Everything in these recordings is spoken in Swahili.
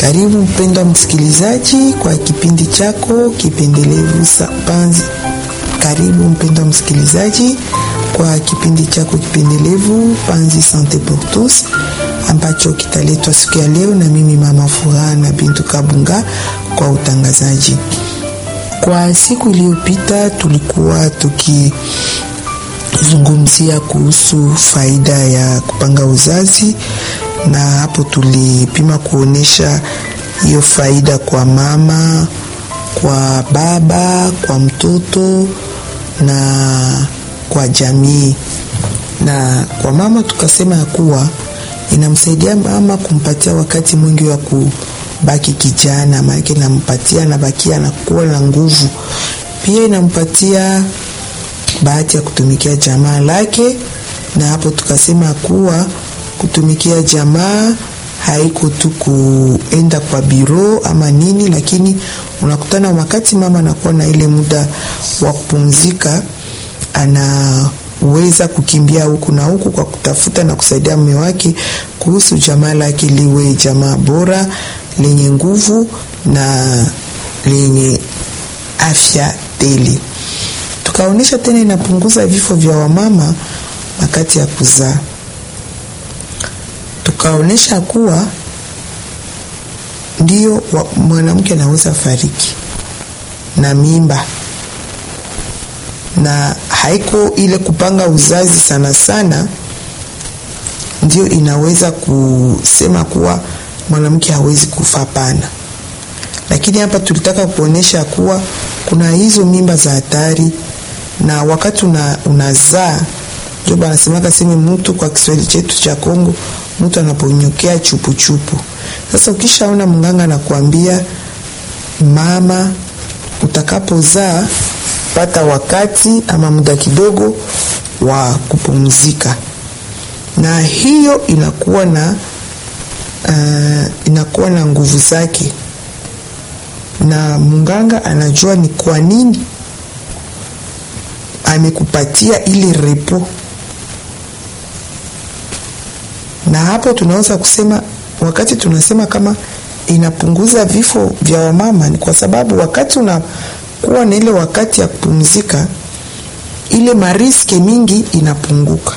Karibu mpendwa msikilizaji kwa kipindi chako kipendelevu Panzi. Karibu mpendwa msikilizaji kwa kipindi chako kipendelevu Panzi Sante pour tous ambacho kitaletwa siku ya leo na mimi mama Furaha na Bintu Kabunga kwa utangazaji. Kwa siku iliyopita tulikuwa tukizungumzia kuhusu faida ya kupanga uzazi na hapo tulipima kuonesha hiyo faida kwa mama, kwa baba, kwa mtoto na kwa jamii. Na kwa mama tukasema ya kuwa inamsaidia mama kumpatia wakati mwingi wa kubaki kijana, maana inampatia anabakia anakuwa na nguvu. Pia inampatia bahati ya kutumikia jamaa lake, na hapo tukasema kuwa kutumikia jamaa haiko tu kuenda kwa biro ama nini, lakini unakutana wakati mama anakuwa na ile muda wa kupumzika, anaweza kukimbia huku na huku kwa kutafuta na kusaidia mume wake kuhusu jamaa lake liwe jamaa bora lenye nguvu na lenye afya tele. Tukaonyesha tena inapunguza vifo vya wamama wakati ya kuzaa tukaonyesha kuwa ndio mwanamke anaweza fariki na mimba, na haiko ile kupanga uzazi sana sana ndio inaweza kusema kuwa mwanamke hawezi kufa, pana. Lakini hapa tulitaka kuonyesha kuwa kuna hizo mimba za hatari, na wakati una, unazaa ndio banasemaka seme mtu kwa Kiswahili chetu cha Kongo mtu anaponyokea chupuchupu. Sasa ukishaona mganga anakuambia mama, utakapozaa pata wakati ama muda kidogo wa kupumzika, na hiyo inakuwa na uh, inakuwa na nguvu zake, na mganga anajua ni kwa nini amekupatia ile repo na hapo tunaweza kusema, wakati tunasema kama inapunguza vifo vya wamama ni kwa sababu wakati unakuwa na ile wakati ya kupumzika, ile mariske mingi inapunguka,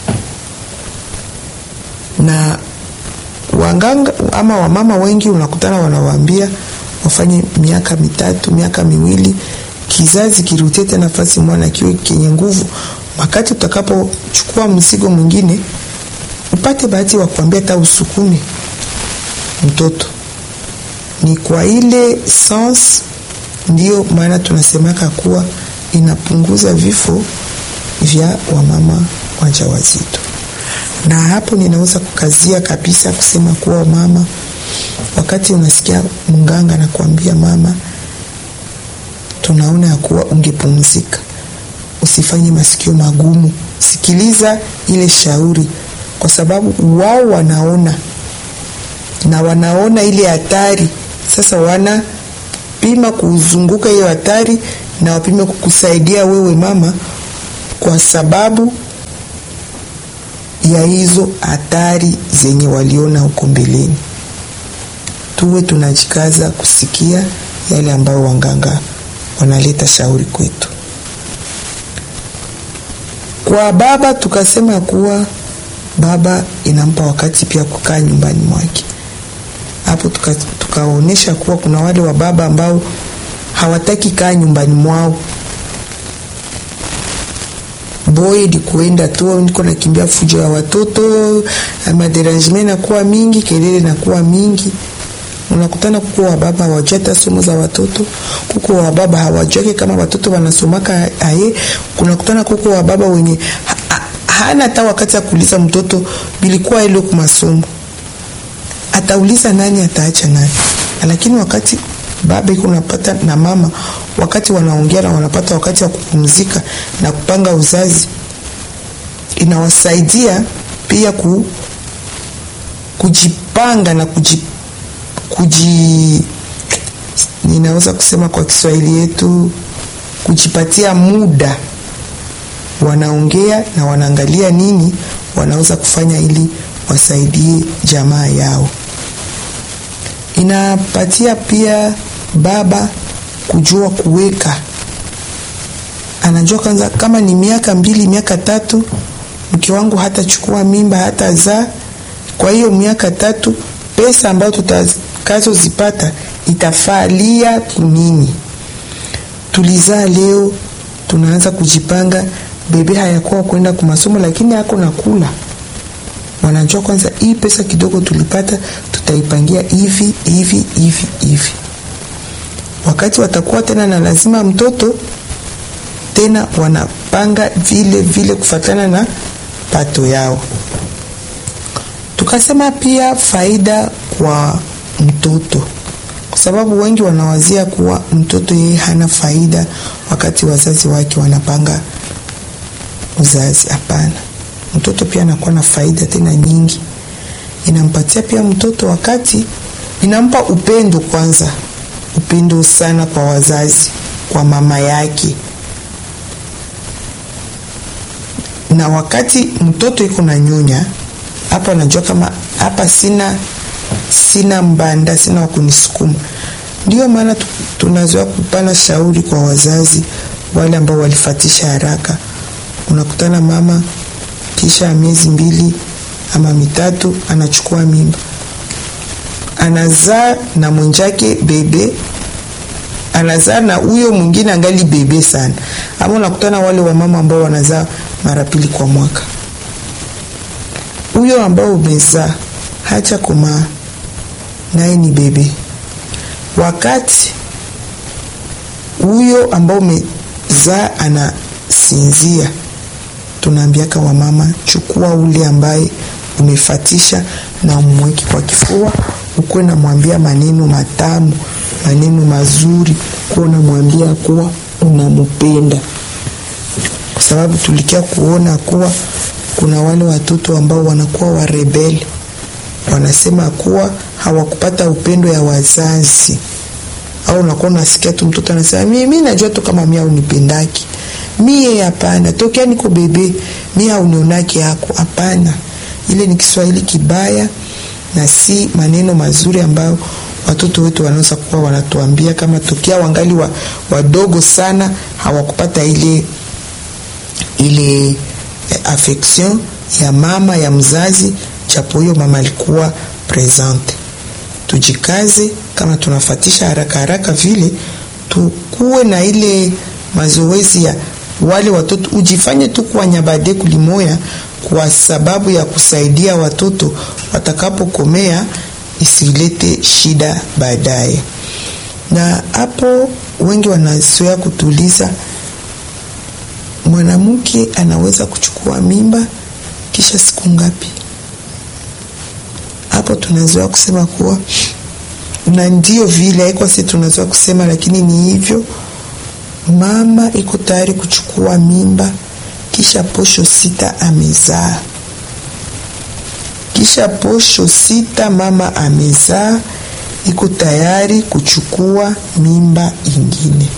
na wanganga ama wamama wengi unakutana wanawaambia wafanye miaka mitatu miaka miwili, kizazi kirutie tena nafasi mwana kiwe kenye nguvu, wakati utakapochukua mzigo mwingine upate bahati wa kuambia hata usukume mtoto. Ni kwa ile sans, ndiyo maana tunasemaka kuwa inapunguza vifo vya wamama wajawazito. Na hapo ninaweza kukazia kabisa kusema kuwa mama, wakati unasikia mganga anakuambia mama, tunaona ya kuwa ungepumzika, usifanye masikio magumu, sikiliza ile shauri kwa sababu wao wanaona na wanaona ile hatari. Sasa wanapima kuzunguka hiyo hatari na wapime kukusaidia wewe mama, kwa sababu ya hizo hatari zenye waliona huko mbeleni. Tuwe tunajikaza kusikia yale ambayo wanganga wanaleta shauri kwetu. Kwa baba tukasema kuwa baba inampa wakati pia kukaa nyumbani mwake. Hapo tukaonyesha tuka kuwa kuna wale wa baba ambao hawataki kaa nyumbani mwao, boye ni kuenda tu, niko nakimbia fujo ya watoto, maderangement nakuwa mingi, kelele nakuwa mingi. Unakutana kuko wa baba hawajua hata somo za watoto, kuko wa baba hawajua kama watoto wanasomaka aye. Kunakutana kuko wa baba wenye hana hata wakati ya kuuliza mtoto bilikuwa ile kwa masomo, atauliza nani, ataacha nani. Lakini wakati baba iko unapata na mama, wakati wanaongea na wanapata wakati wa kupumzika na kupanga uzazi, inawasaidia pia ku, kujipanga na kuji, kuji ninaweza kusema kwa Kiswahili yetu kujipatia muda wanaongea na wanaangalia nini wanaweza kufanya ili wasaidie jamaa yao. inapatia pia baba kujua kuweka, anajua kwanza, kama ni miaka mbili miaka tatu, mke wangu hatachukua mimba hata zaa. Kwa hiyo miaka tatu, pesa ambayo tutakazozipata itafalia kunini? Tulizaa leo, tunaanza kujipanga, bebe hayakuwa kwenda kwa masomo, lakini hako na kula wanajua kwanza, hii pesa kidogo tulipata tutaipangia hivi hivi hivi hivi. Wakati watakuwa tena na lazima mtoto tena, wanapanga vile vile kufatana na pato yao. Tukasema pia faida kwa mtoto, kwa sababu wengi wanawazia kuwa mtoto yeye hana faida wakati wazazi wake wanapanga uzazi. Hapana, mtoto pia anakuwa na faida tena nyingi. Inampatia pia mtoto wakati, inampa upendo kwanza, upendo sana kwa wazazi, kwa mama yake. Na wakati mtoto iko na nyonya hapo, anajua kama hapa sina sina mbanda, sina wa kunisukuma. Ndio maana tunazoea kupana shauri kwa wazazi wale ambao walifatisha haraka. Unakutana mama kisha miezi mbili ama mitatu anachukua mimba, anazaa na mwenjake bebe, anazaa na huyo mwingine angali bebe sana. Ama unakutana wale wamama ambao wanazaa mara pili kwa mwaka, huyo ambao umezaa hacha komaa naye ni bebe, wakati huyo ambao umezaa anasinzia tunaambiaka wamama, chukua ule ambaye umefatisha na umweke kwa kifua, ukuwe namwambia maneno matamu, maneno mazuri, kuwa unamwambia kuwa unamupenda, kwa sababu tulikia kuona kuwa kuna wale watoto ambao wanakuwa warebeli, wanasema kuwa hawakupata upendo ya wazazi, au unakuwa unasikia tu mtoto anasema mimi najua tu kama mimi unipendaki mie hapana, tokea niko bebe mie haunionake yako. Hapana, ile ni Kiswahili kibaya na si maneno mazuri ambayo watoto wetu wanaweza kuwa wanatuambia kama tokea wangali wa, wadogo sana hawakupata ile ile eh, affection ya mama ya mzazi, japo huyo mama alikuwa presente. Tujikaze kama tunafatisha haraka haraka vile, tukuwe na ile mazoezi ya wale watoto ujifanye tu kuwa nyabade kulimoya, kwa sababu ya kusaidia watoto watakapokomea isilete shida baadaye. Na hapo wengi wanazoea kutuliza, mwanamke anaweza kuchukua mimba kisha siku ngapi? Hapo tunazoea kusema kuwa na ndio vile haiko, si tunazoea kusema, lakini ni hivyo mama iko tayari kuchukua mimba kisha posho sita amezaa. Kisha posho sita mama amezaa, iko tayari kuchukua mimba ingine,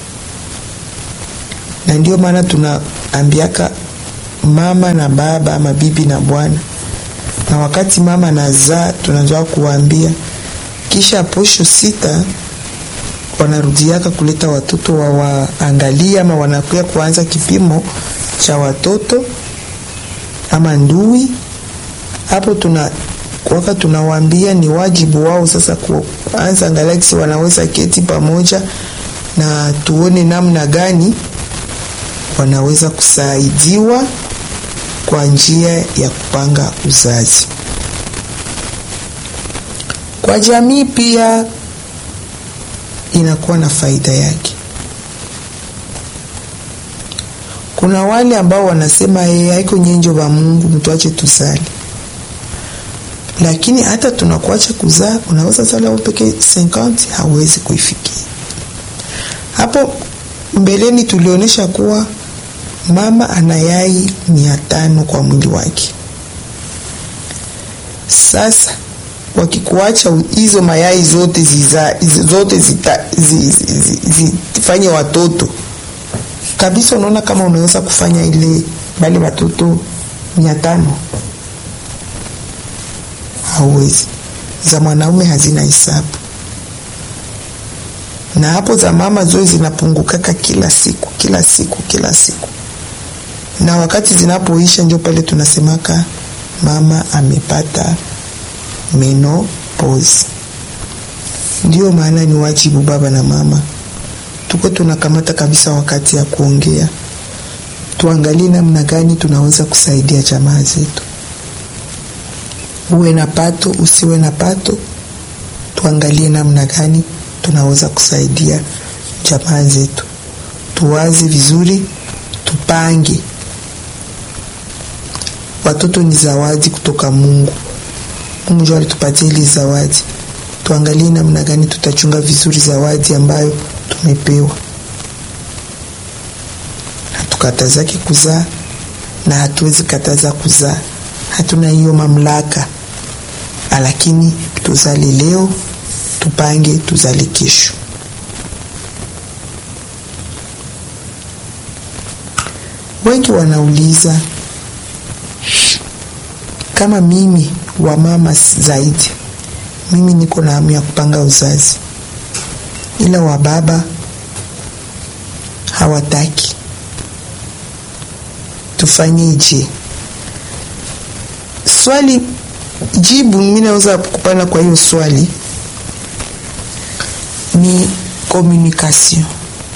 na ndio maana tunaambiaka mama na baba ama bibi na bwana, na wakati mama nazaa tunazoa kuwaambia kisha posho sita wanarudiaka kuleta watoto wawaangalia, ama wanakuya kuanza kipimo cha watoto ama ndui. Hapo tuna waka tunawaambia ni wajibu wao sasa kuanza angalia kisi wanaweza keti pamoja na tuone namna gani wanaweza kusaidiwa kwa njia ya kupanga uzazi. Kwa jamii pia inakuwa na faida yake. Kuna wale ambao wanasema yeye haiko nyenjo wa Mungu, mtuache tusali, lakini hata tunakuacha kuzaa, unaweza sala wewe peke 50 hawezi kuifikia. Hapo mbeleni tulionyesha kuwa mama ana yai mia tano kwa mwili wake. Sasa wakikuacha hizo mayai zote ziza, zote zifanye watoto kabisa, unaona kama unaweza kufanya ile bali watoto mia tano? Hauwezi. Za mwanaume hazina hesabu. na hapo za mama zoe zinapungukaka kila siku kila siku kila siku, na wakati zinapoisha ndio pale tunasemaka mama amepata menopause. Ndio maana ni wajibu baba na mama tuko tunakamata kabisa wakati ya kuongea, tuangalie namna gani tunaweza kusaidia jamaa zetu. Uwe na pato usiwe na pato, tuangalie namna gani tunaweza kusaidia jamaa zetu. Tuwaze vizuri, tupange. Watoto ni zawadi kutoka Mungu. Mungu ndio alitupatia ile zawadi. Tuangalie namna gani tutachunga vizuri zawadi ambayo tumepewa. Hatukatazaki kuzaa na hatuwezi kataza kuzaa, hatuna hiyo mamlaka, lakini tuzali leo, tupange tuzali kesho. Wengi wanauliza kama mimi wa mama zaidi, mimi niko na hamu ya kupanga uzazi, ila wa baba hawataki. Tufanyeje? Swali jibu mimi naweza kupana kwa hiyo swali ni communication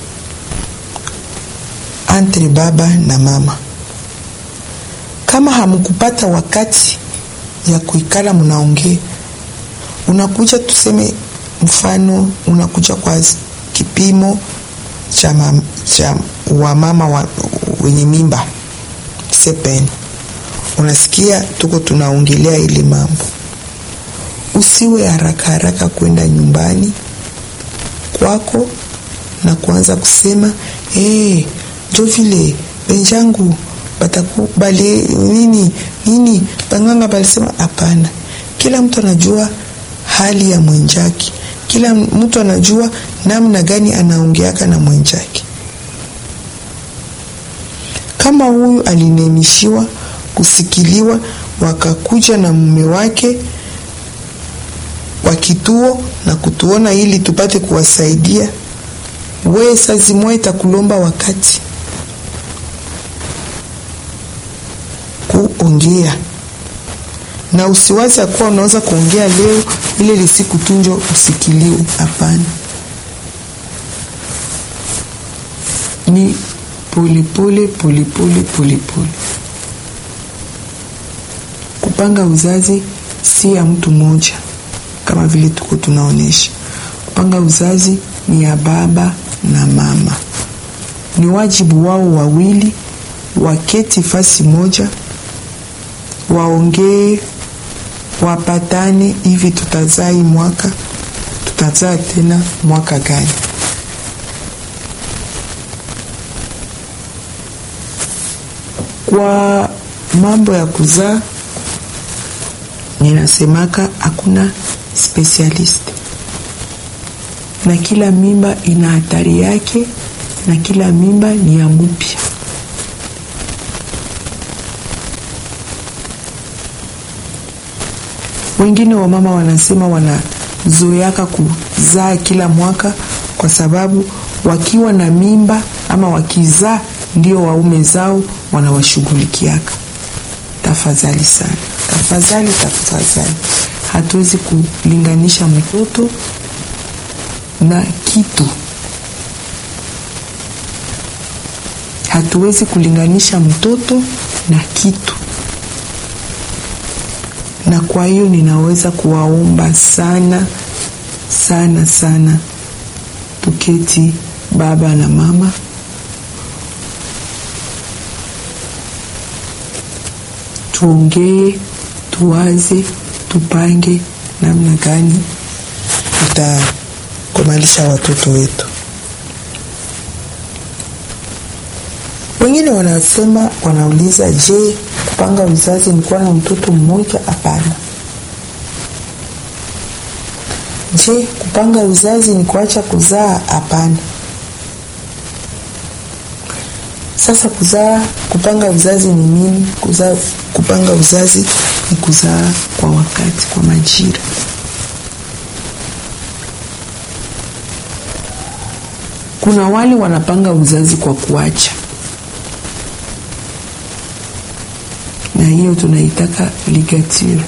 entre baba na mama. Kama hamkupata wakati ya kuikala mnaongea, unakuja tuseme, mfano unakuja kwa kipimo cha, mam, cha wamama wa, wenye mimba sepeni, unasikia tuko tunaongelea ile mambo, usiwe haraka haraka kwenda nyumbani kwako na kuanza kusema hey, jo vile benjangu batakubali nini nini, banganga balisema hapana. Kila mtu anajua hali ya mwenjake, kila mtu anajua namna gani anaongeaka na mwenjake. Kama huyu alinemishiwa kusikiliwa, wakakuja na mume wake wa kituo na kutuona ili tupate kuwasaidia, we sazimwa itakulomba wakati kuongea na usiwazi kuwa unaweza kuongea leo ile lisiku tunjo usikiliwe. Hapana, ni polepole polepole polepole. Kupanga uzazi si ya mtu mmoja, kama vile tuko tunaonyesha. Kupanga uzazi ni ya baba na mama, ni wajibu wao wawili, waketi fasi moja waongee wapatane, hivi tutazaa hii mwaka, tutazaa tena mwaka gani? Kwa mambo ya kuzaa, ninasemaka hakuna specialist, na kila mimba ina hatari yake, na kila mimba ni ya mupya. Wengine wa mama wanasema wanazoeaka kuzaa kila mwaka kwa sababu wakiwa na mimba ama wakizaa ndio waume zao wanawashughulikiaka. Tafadhali sana, tafadhali, tafadhali, hatuwezi kulinganisha mtoto na kitu, hatuwezi kulinganisha mtoto na kitu na kwa hiyo ninaweza kuwaomba sana sana sana, tuketi baba na mama, tuongee, tuwaze, tupange namna gani tutakomalisha watoto wetu. Wengine wanasema, wanauliza, je, kupanga uzazi ni kuwa na mtoto mmoja? Hapana. Je, kupanga uzazi ni kuacha kuzaa? Hapana. Sasa kuzaa, kupanga uzazi ni nini? Kuzaa, kupanga uzazi ni kuzaa kwa wakati, kwa majira. kuna wale wanapanga uzazi kwa kuacha, na hiyo tunaitaka ligature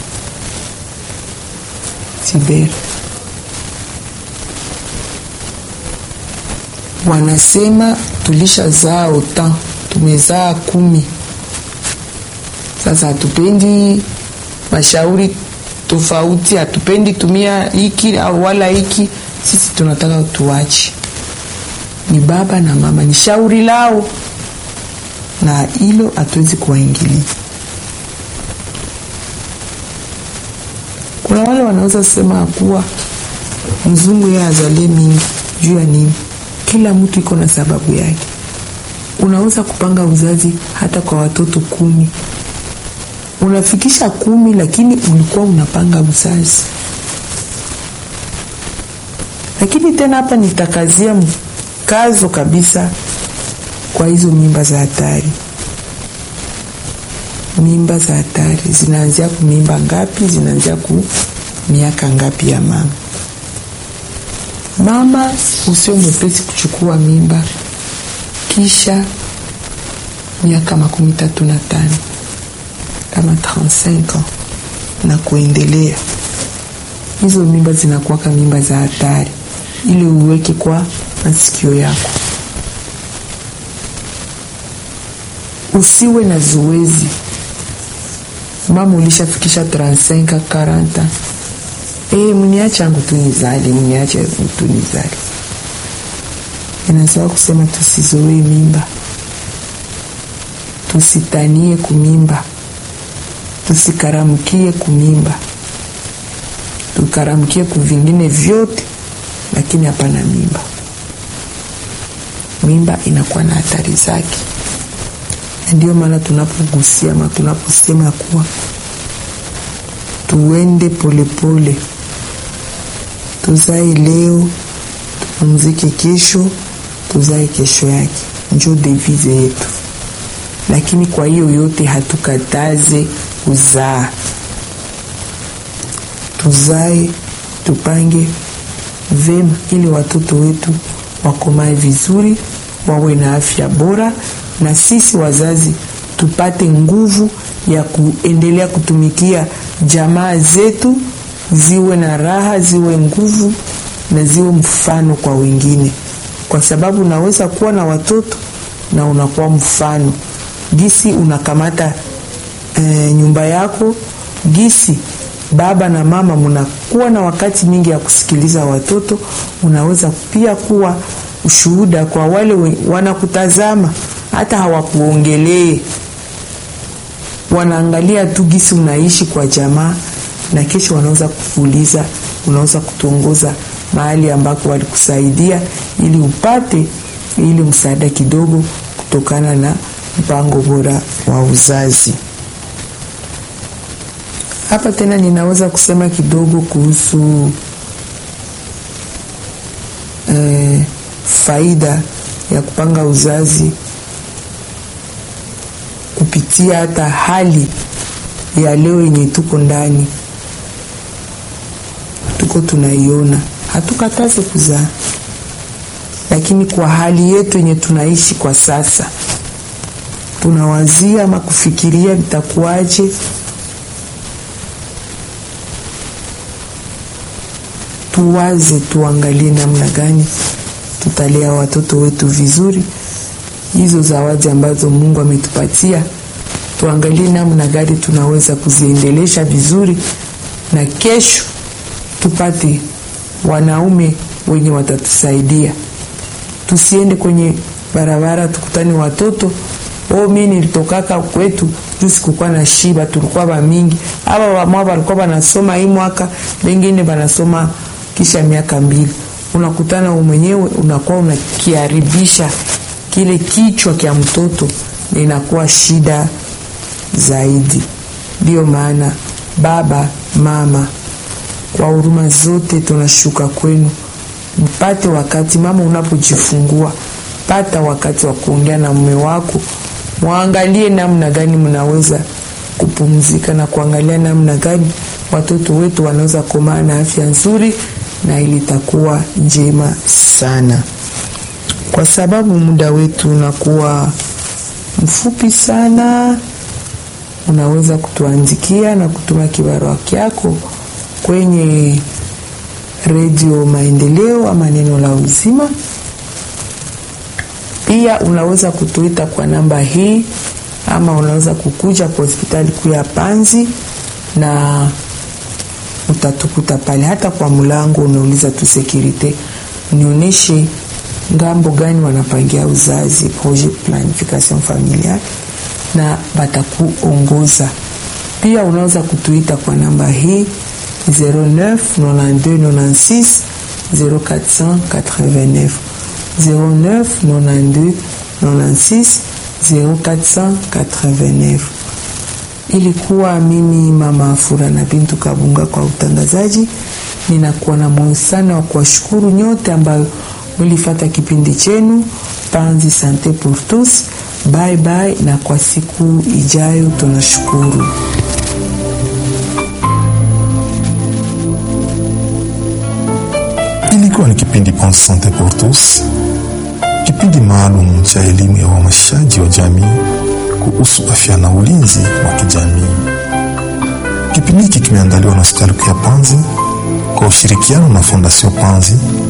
tibere. Wanasema tulishazaa ota, tumezaa kumi, sasa hatupendi mashauri tofauti, hatupendi tumia hiki au wala hiki, sisi tunataka tuache. Ni baba na mama, ni shauri lao, na hilo hatuwezi kuwaingilia. Kuna wale wanaweza sema kuwa mzungu yeye azalie mingi juu ya nini? Kila mtu iko na sababu yake. Unaweza kupanga uzazi hata kwa watoto kumi, unafikisha kumi, lakini ulikuwa unapanga uzazi. Lakini tena hapa nitakazia mkazo kabisa kwa hizo mimba za hatari. Mimba za hatari zinaanzia ku mimba ngapi? Zinaanzia ku miaka ngapi ya mama? Mama usio mwepesi kuchukua mimba kisha miaka makumi tatu na tano kama 35 ans na kuendelea, hizo mimba zinakuwaka mimba za hatari, ili uweke kwa masikio yako. Usiwe na zoezi mama, ulishafikisha 35 40 Eh, mniache angu tu nizali, mniache tu nizali. Inasawa kusema tusizoee mimba, tusitanie kumimba, tusikaramkie kumimba, tukaramkie kuvingine vyote, lakini hapana mimba. Mimba inakuwa na hatari zake, ndio maana tunapogusia ama tunaposema kuwa tuende polepole pole. Tuzae leo tupumzike kesho, tuzae kesho yake, njo devize yetu. Lakini kwa hiyo yote hatukataze kuzaa, tuzae, tupange vema, ili watoto wetu wakomae vizuri, wawe na afya bora, na sisi wazazi tupate nguvu ya kuendelea kutumikia jamaa zetu ziwe na raha, ziwe nguvu na ziwe mfano kwa wengine, kwa sababu unaweza kuwa na watoto na unakuwa mfano gisi unakamata e, nyumba yako, gisi baba na mama mnakuwa na wakati mingi ya kusikiliza watoto. Unaweza pia kuwa ushuhuda kwa wale wanakutazama, hata hawakuongelee, wanaangalia tu gisi unaishi kwa jamaa na kesho wanaweza kukuuliza, unaweza kutuongoza mahali ambako walikusaidia ili upate ili msaada kidogo kutokana na mpango bora wa uzazi. Hapa tena ninaweza kusema kidogo kuhusu eh, faida ya kupanga uzazi kupitia hata hali ya leo yenye tuko ndani tuko tunaiona, hatukataze kuzaa, lakini kwa hali yetu yenye tunaishi kwa sasa, tunawazia ama kufikiria vitakuwaje, tuwaze, tuangalie namna gani tutalea watoto wetu vizuri. Hizo zawadi ambazo Mungu ametupatia, tuangalie namna gani tunaweza kuziendelesha vizuri, na kesho tupate wanaume wenye watatusaidia. Tusiende kwenye barabara tukutane watoto oh, mimi nilitokaka kwetu juu sikukuwa na shiba, tulikuwa ba mingi. Aba wamwa walikuwa banasoma hii mwaka, wengine banasoma kisha miaka mbili. Unakutana wewe mwenyewe unakuwa unakiharibisha kile kichwa kya mtoto, na inakuwa shida zaidi. Ndiyo maana baba, mama kwa huruma zote tunashuka kwenu, mpate wakati mama, unapojifungua pata wakati wa kuongea na mume wako, mwangalie namna gani mnaweza kupumzika na kuangalia namna gani watoto wetu wanaweza komaa na afya nzuri, na ili itakuwa njema sana. kwa sababu muda wetu unakuwa mfupi sana, unaweza kutuandikia na kutuma kibarua kyako kwenye Redio Maendeleo ama Neno la Uzima. Pia unaweza kutuita kwa namba hii ama unaweza kukuja kwa hospitali kuu ya Panzi na utatukuta pale, hata kwa mlango unauliza tu sekirite, nionyeshe ngambo gani wanapangia uzazi, projet planification familiale, na batakuongoza. Pia unaweza kutuita kwa namba hii 09 92 96 0489 09 92 96 0489. Ilikuwa mimi mama Fura na Bintu Kabunga kwa utangazaji. Ninakuwa na moyo sana wa kuwashukuru nyote ambayo mlifata kipindi chenu Panzi Sante pour tous. Bye bye, na kwa siku ijayo tunashukuru. Ilikuwa ni kipindi Panzi Sante pour tous, kipindi maalum cha elimu ya uhamasishaji wa jamii kuhusu afya na ulinzi wa kijamii. Kipindi hiki kimeandaliwa na hospitali kuu ya Panzi kwa ushirikiano na Fondation Panzi